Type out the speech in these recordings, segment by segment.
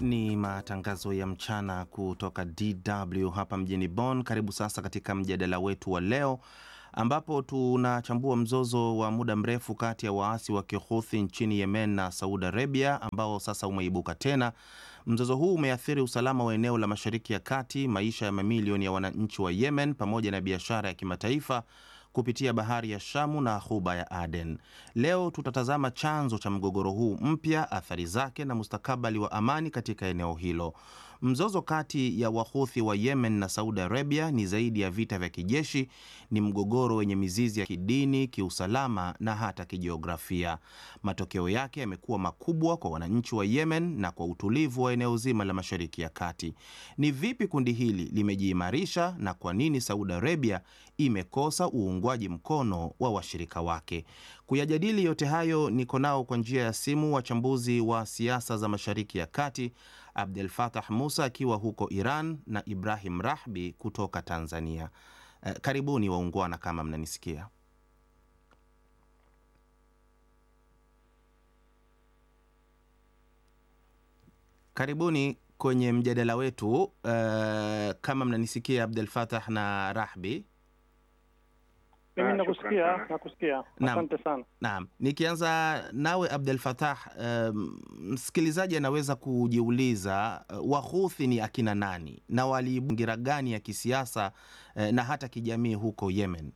Ni matangazo ya mchana kutoka DW hapa mjini Bonn. Karibu sasa katika mjadala wetu wa leo ambapo tunachambua mzozo wa muda mrefu kati ya waasi wa Kihuthi nchini Yemen na Saudi Arabia ambao sasa umeibuka tena. Mzozo huu umeathiri usalama wa eneo la Mashariki ya Kati, maisha ya mamilioni ya wananchi wa Yemen pamoja na biashara ya kimataifa kupitia bahari ya Shamu na ghuba ya Aden. Leo tutatazama chanzo cha mgogoro huu mpya, athari zake na mustakabali wa amani katika eneo hilo. Mzozo kati ya Wahuthi wa Yemen na Saudi Arabia ni zaidi ya vita vya kijeshi, ni mgogoro wenye mizizi ya kidini, kiusalama na hata kijiografia. Matokeo yake yamekuwa makubwa kwa wananchi wa Yemen na kwa utulivu wa eneo zima la Mashariki ya Kati. Ni vipi kundi hili limejiimarisha na kwa nini Saudi Arabia imekosa uungwaji mkono wa washirika wake? Kuyajadili yote hayo niko nao kwa njia ya simu wachambuzi wa siasa za Mashariki ya Kati, Abdel Fattah Musa akiwa huko Iran na Ibrahim Rahbi kutoka Tanzania. Eh, karibuni waungwana kama mnanisikia. Karibuni kwenye mjadala wetu. Eh, kama mnanisikia Abdel Fattah na Rahbi. Mimi Ah, nakusikia, shukran sana. nakusikia. Naam. Asante sana. Naam, nikianza nawe Abdel Fattah, um, msikilizaji anaweza kujiuliza uh, Wahuthi ni akina nani na waliibungira gani ya kisiasa uh, na hata kijamii huko Yemen?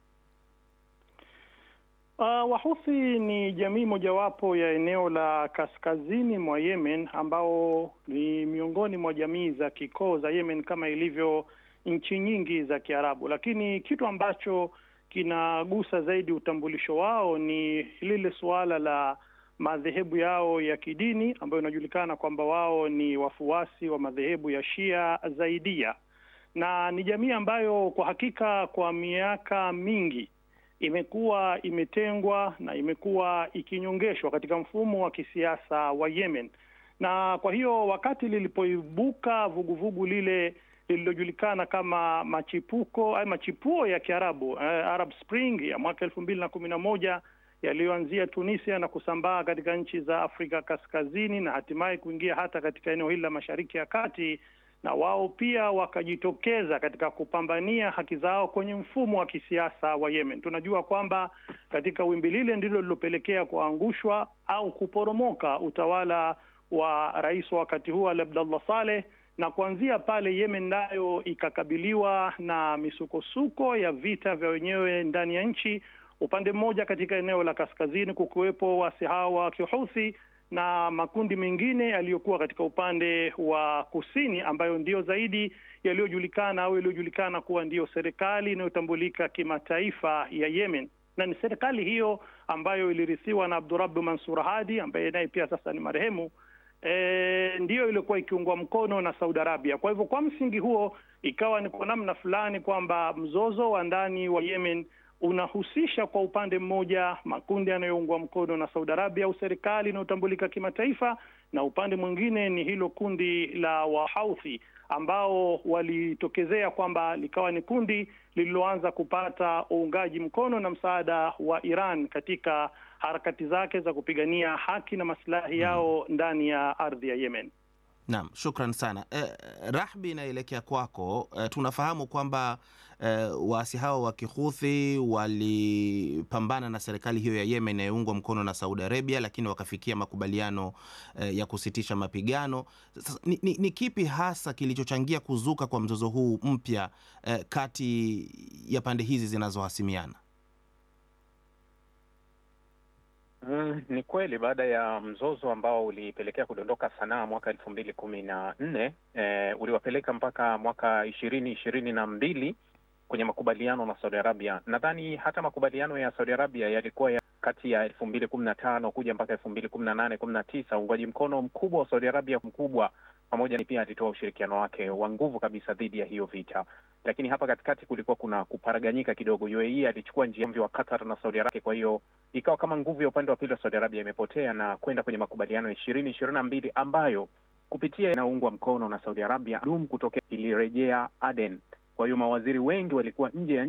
Uh, Wahuthi ni jamii mojawapo ya eneo la kaskazini mwa Yemen ambao ni miongoni mwa jamii za kikoo za Yemen kama ilivyo nchi nyingi za Kiarabu, lakini kitu ambacho kinagusa zaidi utambulisho wao ni lile suala la madhehebu yao ya kidini ambayo inajulikana kwamba wao ni wafuasi wa madhehebu ya Shia Zaidia, na ni jamii ambayo kwa hakika kwa miaka mingi imekuwa imetengwa na imekuwa ikinyongeshwa katika mfumo wa kisiasa wa Yemen. Na kwa hiyo wakati lilipoibuka vuguvugu lile lililojulikana kama machipuko ay machipuo ya Kiarabu eh, Arab Spring ya mwaka elfu mbili na kumi na moja yaliyoanzia Tunisia na kusambaa katika nchi za Afrika Kaskazini na hatimaye kuingia hata katika eneo hili la Mashariki ya Kati, na wao pia wakajitokeza katika kupambania haki zao kwenye mfumo wa kisiasa wa Yemen. Tunajua kwamba katika wimbi lile ndilo lilopelekea kuangushwa au kuporomoka utawala wa rais wa wakati huo Ali Abdallah Saleh na kuanzia pale Yemen nayo ikakabiliwa na misukosuko ya vita vya wenyewe ndani ya nchi. Upande mmoja katika eneo la kaskazini kukiwepo waasi hao wa Kihuthi na makundi mengine yaliyokuwa katika upande wa kusini ambayo ndiyo zaidi yaliyojulikana au yaliyojulikana kuwa ndiyo serikali inayotambulika kimataifa ya Yemen, na ni serikali hiyo ambayo ilirithiwa na Abdurabu Mansur Hadi ambaye naye pia sasa ni marehemu. E, ndiyo iliyokuwa ikiungwa mkono na Saudi Arabia. Kwa hivyo kwa msingi huo ikawa ni kwa namna fulani kwamba mzozo wa ndani wa Yemen unahusisha kwa upande mmoja makundi yanayoungwa mkono na Saudi Arabia au serikali inayotambulika kimataifa, na upande mwingine ni hilo kundi la Wahouthi ambao walitokezea kwamba likawa ni kundi lililoanza kupata uungaji mkono na msaada wa Iran katika harakati zake za kupigania haki na maslahi yao ndani ya ardhi ya Yemen. Naam, shukran sana. Eh, Rahbi, inaelekea kwako. Eh, tunafahamu kwamba eh, waasi hao wa Kihuthi walipambana na serikali hiyo ya Yemen inayoungwa mkono na Saudi Arabia, lakini wakafikia makubaliano eh, ya kusitisha mapigano. Sasa, ni, ni, ni kipi hasa kilichochangia kuzuka kwa mzozo huu mpya eh, kati ya pande hizi zinazohasimiana? Mm, ni kweli baada ya mzozo ambao ulipelekea kudondoka Sanaa mwaka elfu mbili kumi na nne eh, uliwapeleka mpaka mwaka ishirini ishirini na mbili kwenye makubaliano na Saudi Arabia. Nadhani hata makubaliano ya Saudi Arabia yalikuwa ya kati ya elfu mbili kumi na tano kuja mpaka elfu mbili kumi na nane kumi na tisa uungwaji mkono mkubwa wa Saudi Arabia mkubwa pamoja ni pia alitoa ushirikiano wake wa nguvu kabisa dhidi ya hiyo vita, lakini hapa katikati kulikuwa kuna kuparaganyika kidogo. UAE alichukua njia wa Qatar na Saudi Arabia, kwa hiyo ikawa kama nguvu ya upande wa pili wa Saudi Arabia imepotea na kwenda kwenye makubaliano ya ishirini ishirini na mbili ambayo kupitia inaungwa mkono na Saudi Arabia dum kutokea ilirejea Aden. Kwa hiyo mawaziri wengi walikuwa nje ya